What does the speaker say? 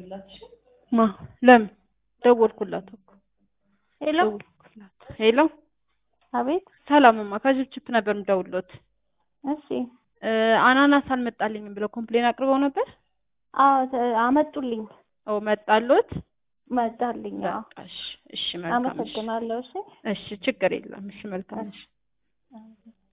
ማ ለምን ደወልኩላት እኮ ሄሎ ደወልኩላት። ሄሎ አቤት። ሰላምማ ከችፕችፕ ነበር የምደውልዎት። እሺ እ አናናስ አልመጣልኝም ብለው ኮምፕሌን አቅርበው ነበር። አዎ ተ- አመጡልኝ ኦ መጣልዎት? መጣልኝ። አዎ በቃ እሺ፣ እሺ መልካም እሺ፣ አመሰግናለሁ። እሺ እሺ ችግር የለም። እሺ መልካም እሺ።